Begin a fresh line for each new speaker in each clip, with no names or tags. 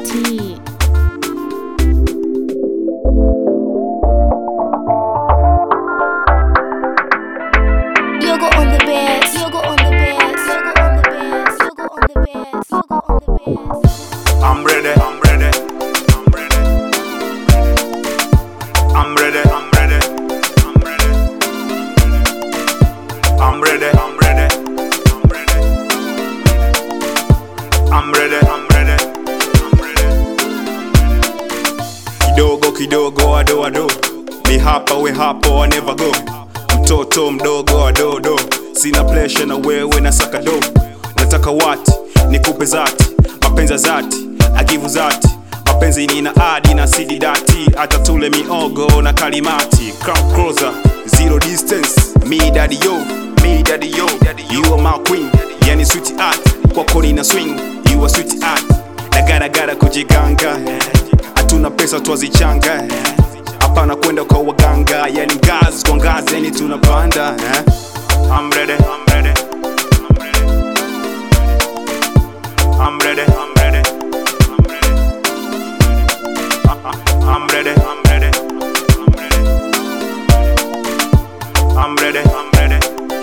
T. Yoga on the beds, yoga on the beds, yoga on the beds, yoga on the beds, yoga on the beds.
I'm ready, I'm ready, I'm ready. I'm ready, I'm ready, I'm ready. I'm ready, I'm ready, I'm ready. I'm ready, I'm ready, I'm ready. Kidogo kidogo ado ado, mi hapa we hapo I never go. Mtoto mdogo adodo, sina pressure na wewe na saka do. Unataka wati nikupe zati, mapenzi ya zati agivu zati mapenzi nina adi na sidi dati hata tule miogo na kalimati come closer zero distance me daddy yo me daddy yo you are my queen yani sweet art kwako nina swing you are sweet art nagaragara kujiganga hatuna pesa twazichanga hapana kwenda kwa waganga yani ngazi kwa ngazi yani tunapanda eh? I'm ready, I'm ready, I'm ready. I'm ready, I'm ready, I'm ready. I'm ready, I'm ready, I'm ready. I'm ready, I'm ready,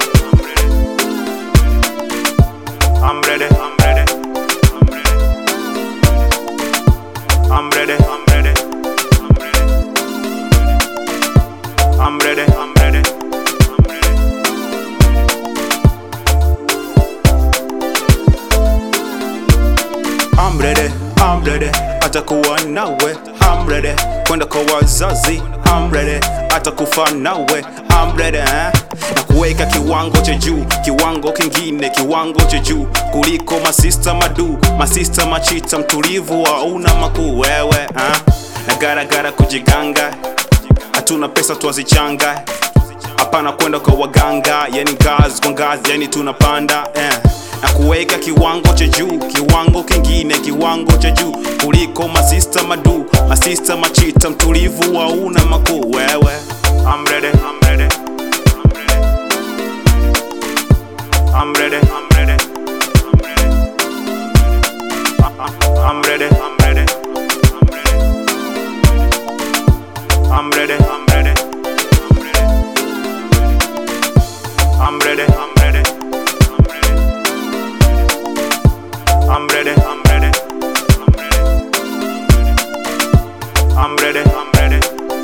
I'm ready. I'm ready, I'm ready, I'm ready. I'm ready, I'm ready, I'm ready. I'm ready, I'm ready, I'm ready. I'm ready, I'm ready, atakuwa nawe I'm ready, kwenda kwa wazazi I'm ready, atakufa nawe I'm ready, eh? na kuweka kiwango cha juu kiwango kingine kiwango cha juu kuliko masista madu masista machita mtulivu hauna makuu wewe eh? na garagara kujiganga hatuna pesa twazichanga hapana kwenda kwa waganga yani ngazi kwa ngazi yani tunapanda eh. na kuweka kiwango cha juu kiwango kingine kiwango cha juu kuliko masista madu masista machita mtulivu hauna makuu wewe I'm ready, I'm ready, I'm ready, I'm ready, I'm ready, I'm ready, I'm ready, I'm ready, I'm ready, I'm ready, I'm ready, I'm ready, I'm ready, I'm ready,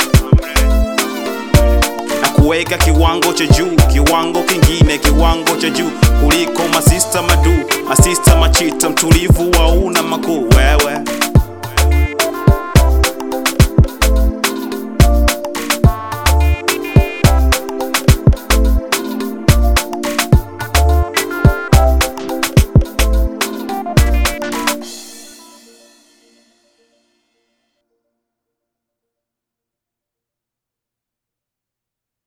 na kuweka kiwango cha juu kiwango kingine kiwango cha juu kuliko masista madu masista machita mtulivu hauna makuu wewe